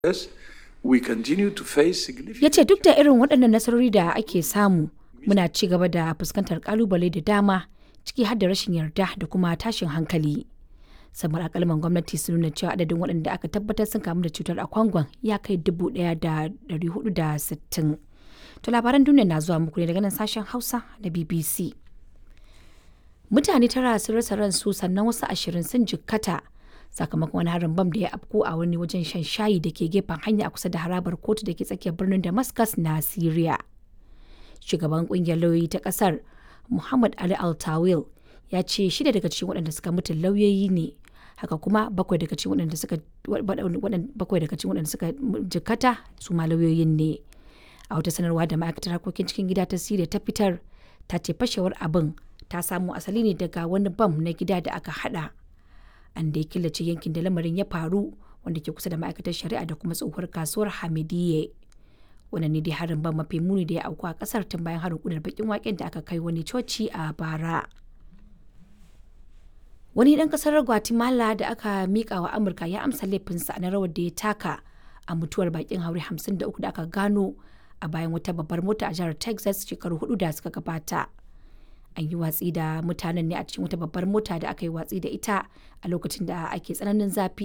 We continue to face significant ya ce duk da irin waɗannan nasarori da ake samu muna ci gaba da fuskantar kalubale da dama ciki har da rashin yarda da kuma tashin hankali samar akalman gwamnati sun nuna cewa adadin waɗanda aka tabbatar sun kamu da cutar a kwangon ya kai dubu ɗaya da ɗari hudu da sittin to labaran duniya na zuwa muku ne daga nan sashen hausa da bbc mutane tara sun rasa ransu sannan wasu ashirin sun jikkata sakamakon wani harin bam da ya afko a wani wajen shan shayi da ke gefen hanya a kusa da harabar kotu da ke tsakiyar birnin damascus na syria shugaban kungiyar lauyoyi ta kasar muhammad ali altawil ya ce shida daga cikin waɗanda suka mutu lauyoyi ne haka kuma bakwai daga cikin waɗanda suka bakwai daga cikin waɗanda suka jikkata su ma lauyoyin ne a wata sanarwa da ma'aikatar harkokin cikin gida ta syria ta fitar ta ce fashewar abin ta samo asali ne daga wani bam na gida da aka hada an da ya killace yankin da lamarin ya faru wanda ke kusa da ma'aikatar shari'a da kuma tsohuwar kasuwar hamidiyye wannan ne dai harin ban mafi muni da ya auku a kasar tun bayan harin kudar bakin waken da aka kai wani coci a bara wani dan kasar guatemala da aka mika wa amurka ya amsa laifinsa na rawar da ya taka a mutuwar bakin haure 53 da aka gano a bayan wata babbar mota a jihar texas shekaru hudu da suka gabata an yi watsi da mutanen ne a cikin wata babbar mota da aka yi watsi da ita a lokacin da ake tsananin zafi